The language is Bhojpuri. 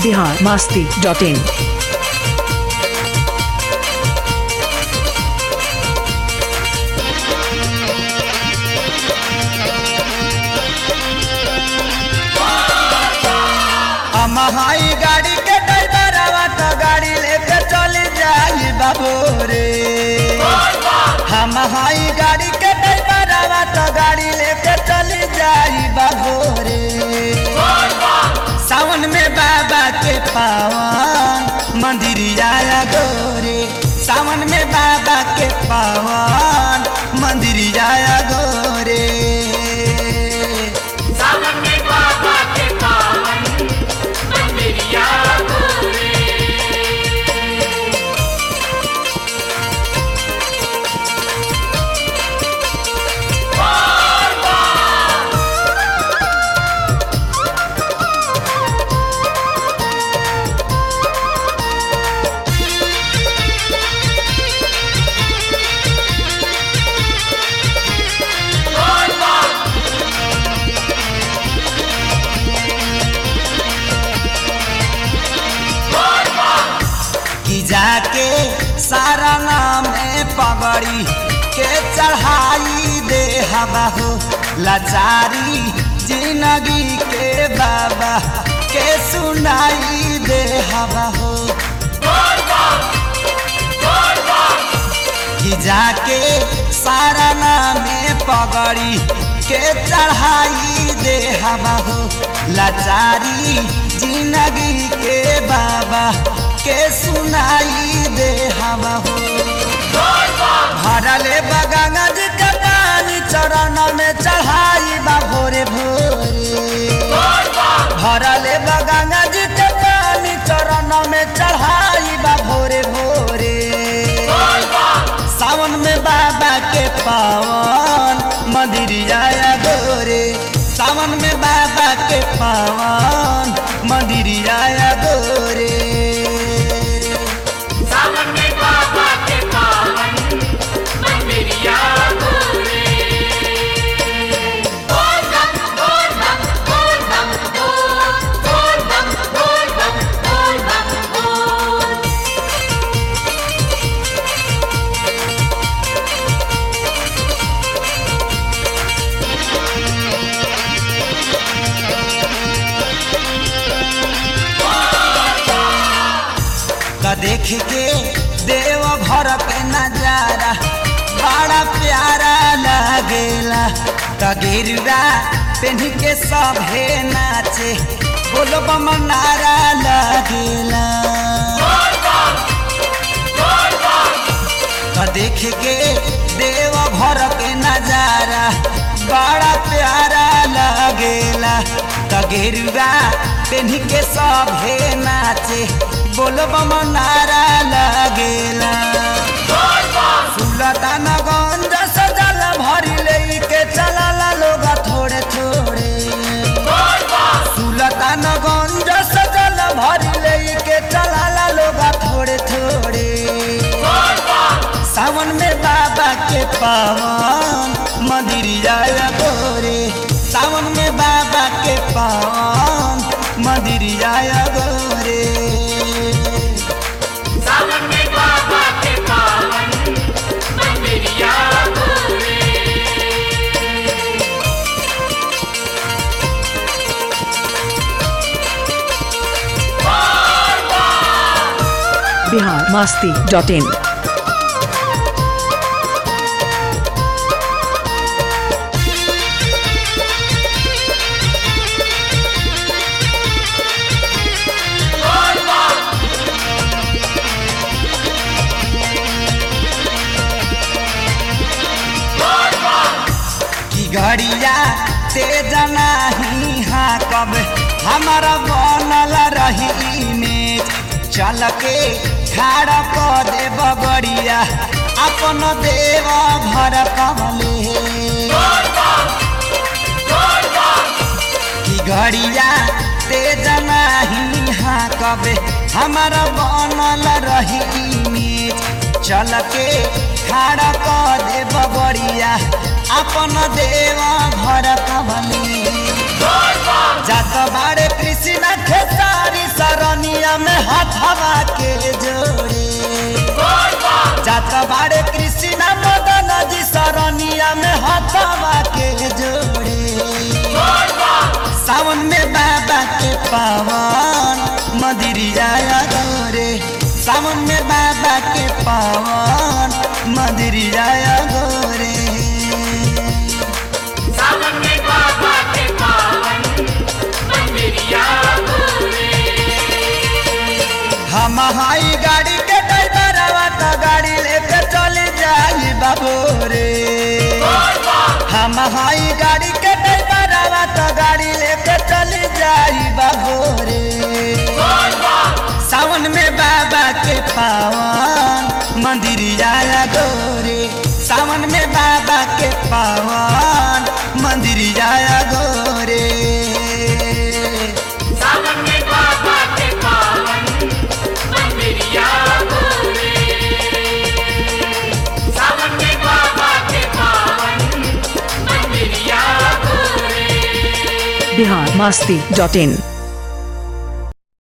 बिहार मास्ती डॉट इन हम हाई गाड़ी के ड्राइवरवा तो गाड़ी लेके चल जाई बाबू रे हम हाई गाड़ी के ड्राइवरवा तो गाड़ी लेके चल जाई बाबू रे सावन में बाबा के पावन मंदिर आया गोरे सावन में बाबा के पावन मंदिर आया गोरे सावन में बाबा के पावन मंदिरिया गोरे कि जाके सारा नाम पगड़ी के चढ़ाई दे हवा हो लाचारी जिंदगी के बाबा के सुनाई दे हवा हो कि जाके सारा नाम पगड़ी के चढ़ाई दे हवा हो लाचारी जिंदगी के बाबा के सुनाई दे हवा हो भरले बगंगा जी के पानी चरण में चढ़ाई बा भोरे भोरे भरले बगंगा जी के पानी चरण में चढ़ाई बा भोरे भोरे सावन में बाबा के पावन मंदिर आया गोरे सावन में बाबा के पावन मंदिर आया गोरे सावन में बाबा के पावन मंदिरिया गोरे बोल बम बोल बम बोल बम बोल बोल बम बोल बम बोल बम बोल का देख के देव घर के नजारा बड़ा प्यारा लगेला का गिरवा पेन के सभे नाचे बोलो बम नारा लगेला का देख के देव घर के नजारा बड़ा प्यारा लगेला का गिरवा पेन के सभे नाचे बोलो बम नारा लगेला सुलतान गंज सजल भरी लेके चलला लोग थोड़े थोड़े सुलतान गंज सजल भरी लेके चलला लोग थोड़े थोड़े सावन में बाबा के पावन मंदिर आया गोरे सावन में बाबा के पावन मंदिर आया गोरे सावन में बाबा के पावन मंदिरिया गोरे बिहार मास्ती डॉट इन की घड़िया तेज नाही हाँ कब हमारा बनल रही इमेज चल के खाड़ा क दे बगड़िया अपन देव भर कमले की घड़िया तेज नाही हाँ कबे हमारा बनल रही इमेज चल के खाड़ा क दे बगड़िया अपन देव भर कमले जात बाड़े कृष्ण खेसारी शरण हथवा के जोड़े जात बाड़े कृष्ण मदन जी सरनिया में हथवा के जोड़े सावन में बाबा के पावन मदिरिया गोरे सावन में बाबा के पावन मदिरिया गोरे सावन में बाबा के पावन मंदिरिया गोरे हम हाई गाड़ी के ड्राइवरवा तो गाड़ी लेके चल जाई बाबू रे हम हाई गाड़ी के ड्राइवरवा तो गाड़ी लेके चल जाई बाबू रे सावन में बाबा के पावन मंदिर आया गोरे सावन में बाबा के पावन मंदिर आया गोरे सावन में बाबा के पावन मंदिरिया गोरे सावन में बाबा के पावन मंदिरिया गोरे बिहार मस्ती डॉट इन